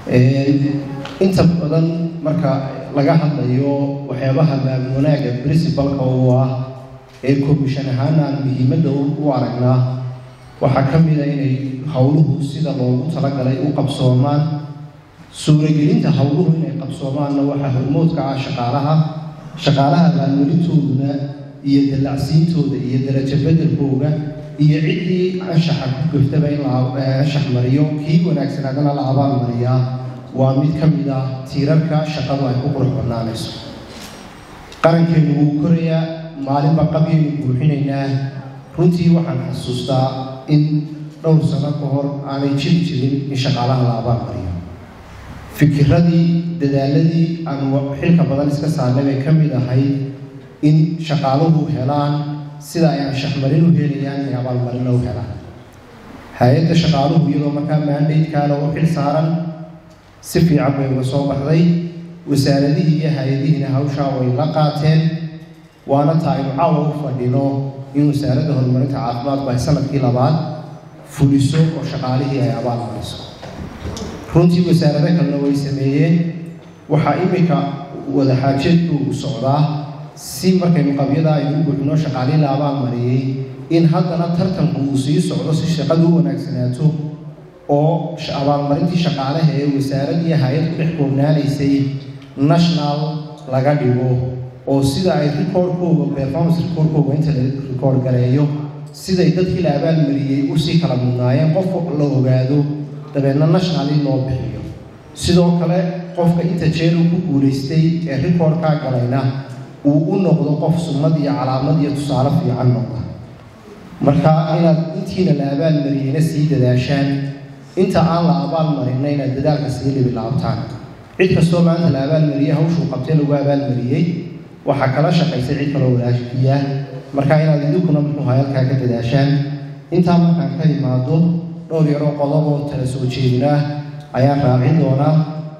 inta badan marka laga hadlayo waxyaabaha maamul wanaagga principalka uu ah ee commission ahaan aan muhiimadda u aragnaa waxaa ka mid a inay howluhu sida loogu talagalay u qabsoomaan suuragelinta howluhu inay qabsoomaanna waxaa hormoodka ah shaqaalaha shaqaalaha maalwelintooduna iyo dallacsiintooda iyo darajo bedelkooga iyo ciddii anshaxa ku gaftaba in la anshax mariyo kii wanaagsanaadana la abaal mariyaa waa mid ka mid ah tiirarka shaqadu ay ku qurux badnaanayso qarankeenu wuu korayaa maalinba qabyaynu buuxinaynaa runtii waxaan xasuustaa in dhowr sano ka hor aanay jiri jirin in shaqaalaha la abaal mariyo fikiradii dadaaladii aan xilka badan iska saarnay bay ka mid ahayd in shaqaaluhu helaan sida ay anshaxmarin u helayaan inay abaalmarinna u helaan hay-adda shaqaaluhu iyadoo markaa maandaydkaana u xil saaran si fiican bay uga soo baxday wasaaradihii iyo hay-adihiina hawshaa way la qaateen waana taa aynu caawa u fadhino in wasaaradda horumarinta caafimaadku ay sanadkii labaad fuliso oo shaqaalihii ay abaal mariso runtii wasaarado kalena way sameeyeen waxaa iminka wadaxaajeedku u socdaa si markaynu qabyada aynu u buuxino shaqaalihii la abaal mariyey in haddana tartanku uu sii socdo si shaqadu u wanaagsanaato oo abaalmarintii shaqaalaha ee wasaarad iyo hay-ad ku dhex koobnaanaysay national laga dhigo oo sida ay recordkooga performance recordkooga inta la record gareeyo siday dadkii la abaalmariyey usii kala mudnaayeen qofka la ogaado dabeedna national in loo bixiyo sidoo kale qofka inta jeer uu ku guulaystay ee recordkaa galayna uu u noqdo qof sunnad iyo calaamad iyo tusaale fiican noqda marka inaad intiina la abaalmariyeyna sii dadaashaan inta aan la abaal marinna inaad dadaalka sii libi laabtaan cid kastoo maanta la abaalmariyey hawshuu qabtay lagu abaalmariyey waxaa kala shaqaysay cid kaloo walaajiya marka inaad idinkuna muxuu hayalkaa ka dadaashaan intaa markaan ka imaado dhowr yaroo qodoboo tala soo jeedinaa ayaan raacin doonaa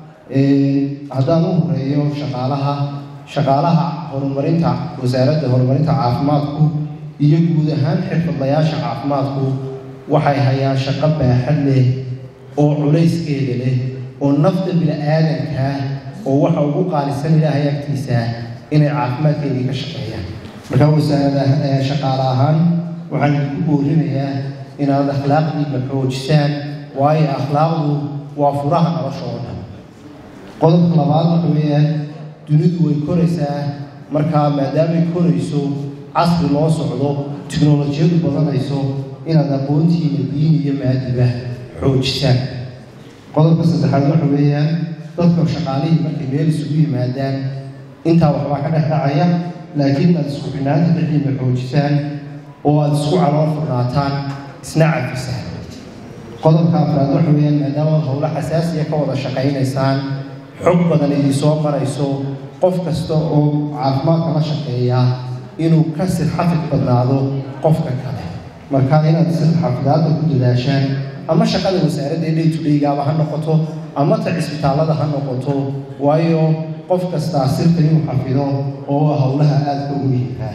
haddaan u horeeyo shaqaalaha shaqaalaha horumarinta wasaaradda horumarinta caafimaadku iyo guud ahaan xirfadlayaasha caafimaadku waxay hayaan shaqo baaxad leh oo culayskeeda leh oo nafta bini-aadankaa oo waxa ugu qaalisan ilaahay agtiisa inay caafimaadkeedii ka shaqeeyaan marka wasaarada shaqaale ahaan waxaan idinku boorinayaa inaad akhlaaqdiina xoojisaan waayo akhlaaqdu waa furaha nolosha oo dhan qodobka labaad waxa weeyaan dunidu way koraysaa markaa maadaamay korayso casri loo socdo tiknolojiyadu badanayso inaad aqoontiina diin iyo maadiba xoojisaan qodobka saddexaad waxa weeyaan dadka shaqaalihii markay meel isugu yimaadaan intaa waxbaa ka dhex dhacaya laakiin aad isku xinaanta dhexdiina xoojisaan oo aada isku calool furnaataan isna cafisaan qodobka afraad waxa weeyaan maadaama howlo xasaasiya ka wada shaqaynaysaan xog badan idinsoo marayso qof kasta oo caafimaadka la shaqeeya inuu ka sirxafid badnaado qofka kale marka inaad sirxafidaadda ku dadaashaan ama shaqada wasaaradda day to daygaaba ha noqoto ama ta cisbitaallada ha noqoto waayo qof kastaa sirta inuu xafido oo howlaha aadka u muhiimkaa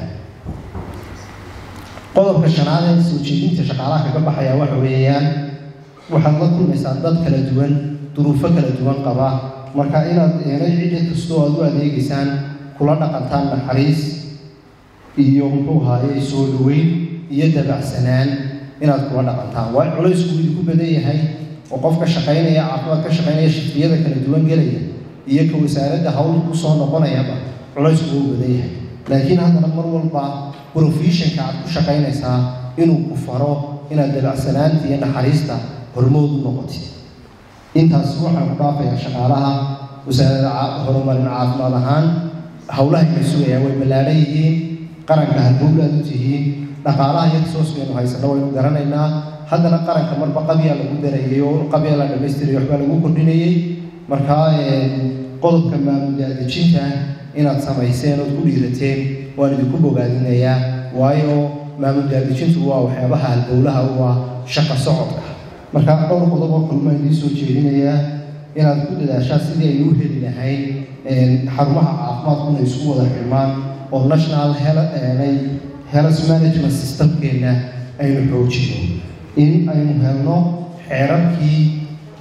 qodobka shanaad ee soo jeedinta shaqaalaha kaga baxaya waxa weeyaan waxaad la kulmaysaa dad kala duwan duruufo kala duwan qaba marka inaad eenay cidda kastoo aad u adeegaysaan kula dhaqantaan naxariis iyo muxuu haaye soo dhaweyn iyo dabacsanaan inaad kula dhaqantaan waa culaysku idinku badan yahay oo qofka shaqaynaya caafimaad ka shaqaynaya shifiyada kala duwan gelaya iyo ka wasaaradda hawl ku soo noqonayaba culaysku wuu badan yahay laakiin haddana mar walba professionka aad ku shaqaynaysaa inuu ku faro inaad dabacsanaanta iyo naxariista hormood u noqotid intaas waxaan ku dhaafayaa shaqaalaha wasaaradda horumarin caafimaad ahaan howlaha kala sugayaa way ballaaran yihiin qaranka halbowlaad u tihiin dhaqaalaha iyo resourcegenu haysano waynu garanaynaa haddana qaranka marba qabyaa lagu darayay oo qabyaa la dhamaystirayay waxbaa lagu kordhinayay markaa qodobka maamuldaadejinta inaad samayseen ood ku dhiirateen waan idinku bogaadinayaa waayo maamuldaadejintu waa waxyaabaha halbowlaha u ah shaqa socodka marka dhowr qodob oo kulmaan idiin soo jeedinayaa inaad ku dadaashaan sidii aynu u heli lahayn xarumaha caafimaadkuna isku wada xirmaan oo national health management systemkeena aynu xoojino in aynu helno xeerarkii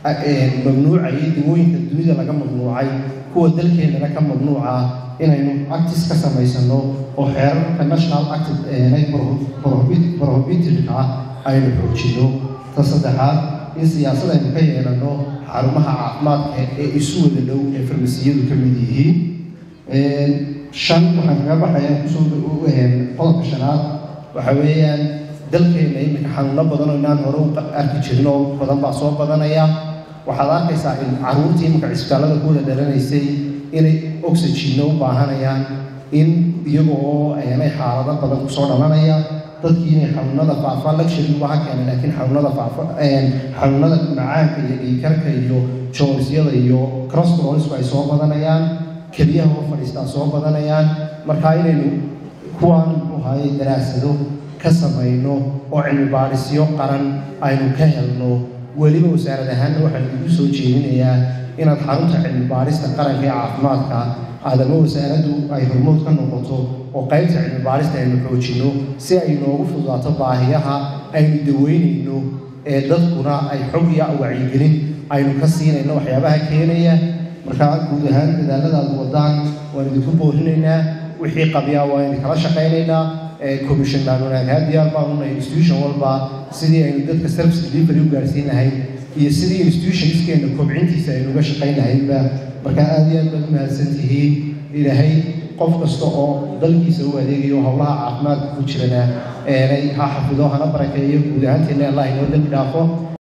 mamnuucayay dawooyinka dunida laga mamnuucay kuwa dalkeennana ka mamnuuca inaynu actis ka samaysano oo xeerarka national active prohibitiveka ah aynu xoojino ta saddexaad in siyaasad aynu ka yeelano xarumaha caafimaadka ee isu wada dhow ee farmasiyadu ka mid yihiin shan waxaan kaga baxaya kusoo qodobka shanaad waxa weeyaan dalkeena iminka xanuuno badan oo inaan hore u arki jirin oo badan baa soo badanaya waxaad arkaysaa in caruurtii iminka cisbitaallada ku wada dhalanaysay inay oxygenna u baahanayaan in iyaga oo aanay xaalado badan kusoo dhalanaya dadkii inay xanuunada faafa luxury waxa keenay laakiin xanuunada faafa xanuunada macaanka iyo dhiikarka iyo joonisyada iyo crosscronisku ay soo badanayaan keliyaha oo fadhiistaa soo badanayaan marka inaynu kuwaan muxuu ahaye daraasado ka samayno oo cilmi baadhisyo qaran aynu ka helno weliba wasaarad ahaanna waxaan igu soo jeedinayaa inaad xarunta cilmi baadhista qaranka ee caafimaadka aadama wasaaraddu ay hormood ka noqoto oo qaybta cilmi baadhista aynu xoojinno si ay noogu fududaato baahiyaha aynu daweynayno ee dadkuna ay xog iyo wacyigelin aynu ka siinayno waxyaabaha keenaya markaa guud ahaan dadaaladaad wadaan waan idinku boorinaynaa wixii qabyaa waa idin kala shaqaynaynaa commission baan wanaaghaa diyaar baan una institution walba sidii aynu dadka service delivery u gaarsiin lahayn iyo sidii institutionskeena kobcintiisa aynu uga shaqayn lahaynba markaa aad iyo aad baad umahadsan tihiin ilaahay qof kasta oo dalkiisa u adeegayo howlaha caafimaadka ku jirana eenay ha xafido hana barakeeyo guud ahaanteena allah inoo dembi dhaafo